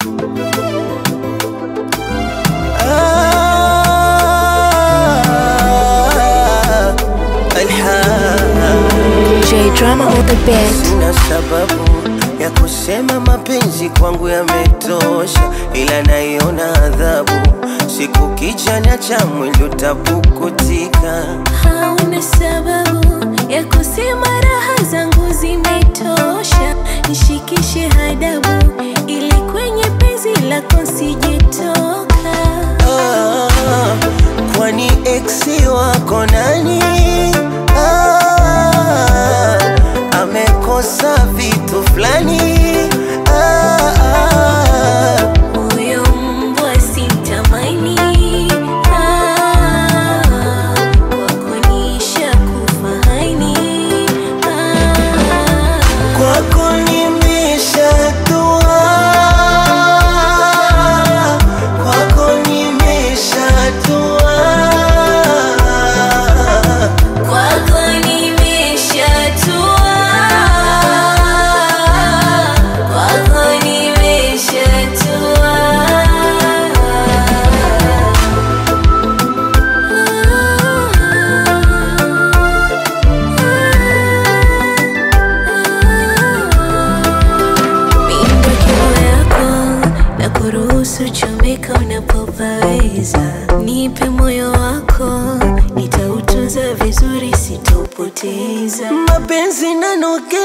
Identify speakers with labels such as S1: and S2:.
S1: Ah, alhamdulillah.
S2: J Drama on the beat.
S1: Sina sababu ya kusema mapenzi kwangu yametosha, ila naiona adhabu siku kichanya cha mwili utapukutika.
S3: Hauna sababu ya kusema raha zangu zimetosha, nishikishe hadabu ili kwenye penzi lako sijetoka.
S1: Ah, kwani eksi wako nani? Ah, amekosa vitu fulani. Ah, ah,
S3: Huyo mbwa simtamani, ah, kwako nishakufa haini, ah,
S1: kwako nimeshatua, kwako nimeshatua.
S3: kwako nimeshatua, kwako nimeshatua. Mindo kilo yako na kuruhusu chomeka unapopaweza, nipe moyo wako, nitautunza vizuri, sitaupoteza.
S1: mapenzi nanoge